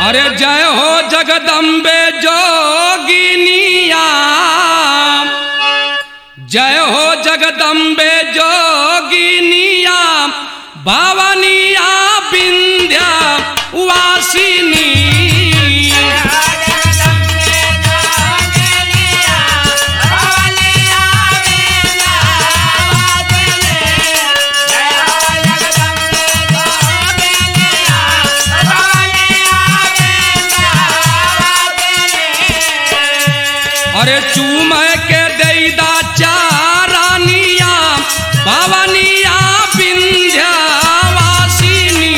अरे जय हो जगदम्बे जोगिनिया जय हो जगदम्बे जोगिनिया भवनिया विंध्या वासिनी अरे चूम के दैदा चारानिया भवनिया विंध्या वासिनी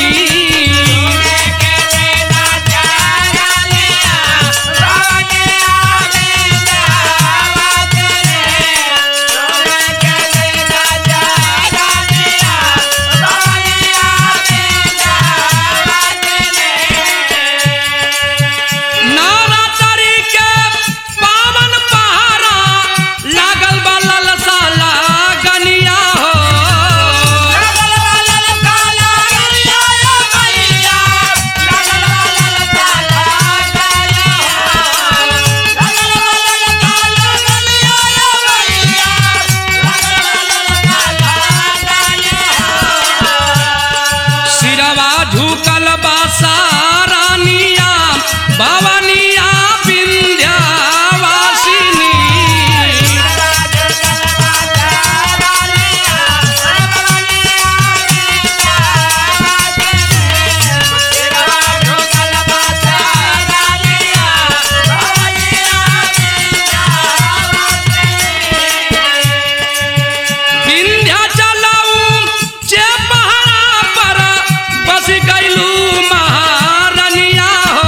नारा तरी के पावन पहाड़ा लागल बा ललसा लागनिया हो सिरवा झुकल बा सारानिया भवनिया विंध्या वासिनी विंध्या चलाऊ जे पहाड़ा पर बस गईलू महारनिया हो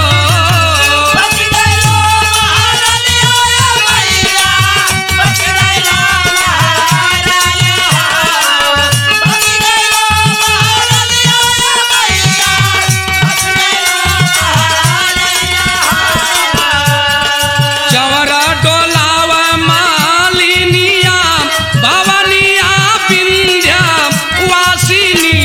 चवरा डोलाव मालिनिया भवनिया विंध्या वासिनी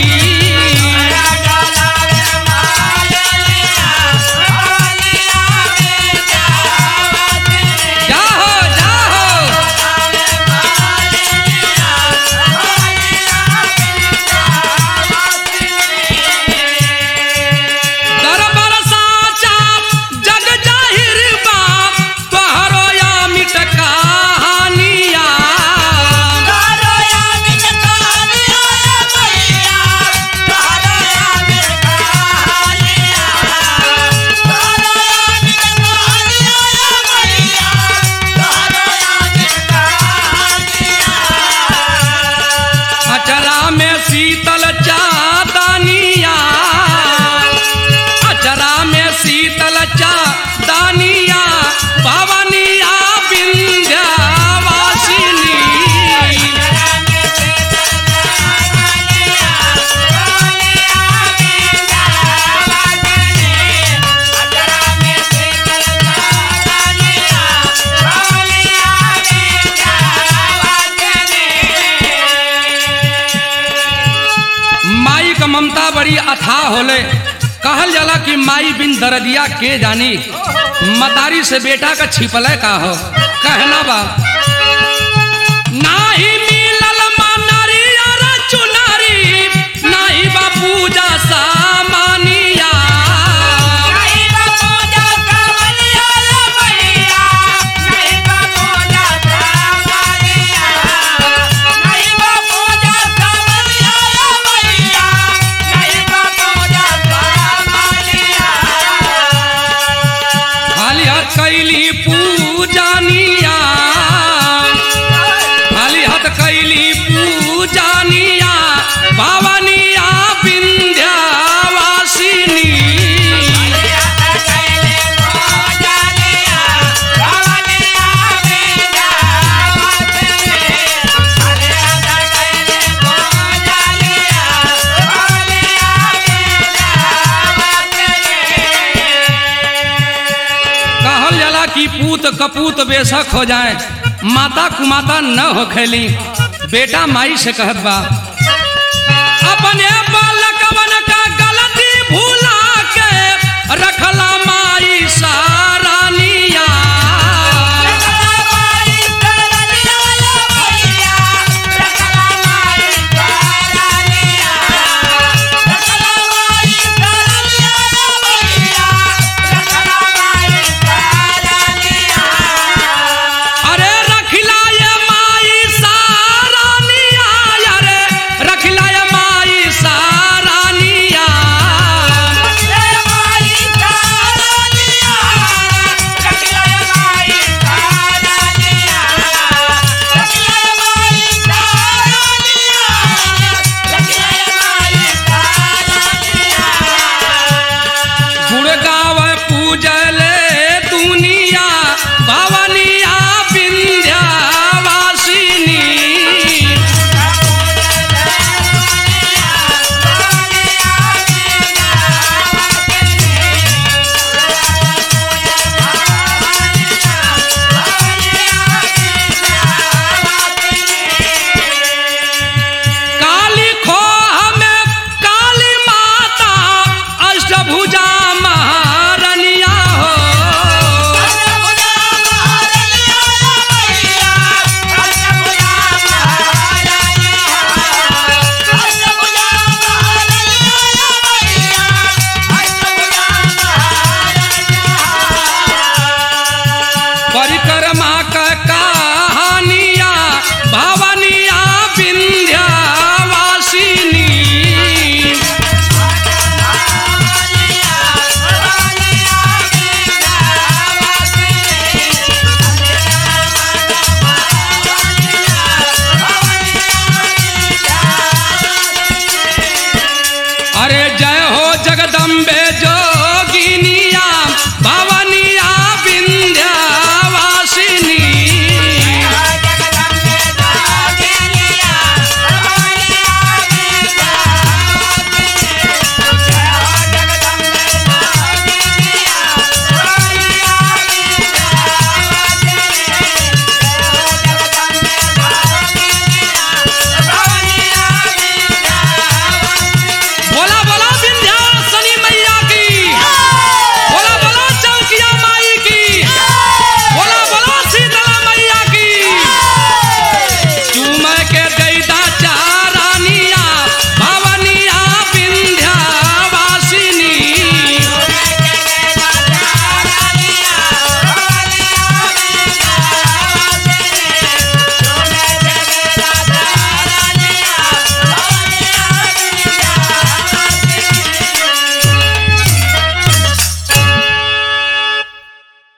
जाहो जाहो दरबार साचा जग जाहिर बा तोहरो या मिट कहानिया अचरा में शीतल चादनिया अचरा में शीतल चादनिया भवनिया विंध्या वासिनी माई का ममता बड़ी अथाह होले कहल जाला कि माई बिन दरदिया के जानी मतारी से बेटा का छिपले का हो कहना बा नाही मिलल मनरी अर चुनरी नाही बा पूजा सामानिया खाली हाथ कैली पूजानिया खाली हाथ कैली पूजानिया भवनिया विंध्या वासिनी कहल जाला कि पूत कपूत बेशक हो जाए माता कुमाता न हो खेली बेटा माई से कहत बा अपने बालकवन का गलती भूला के रखला माँ इशारा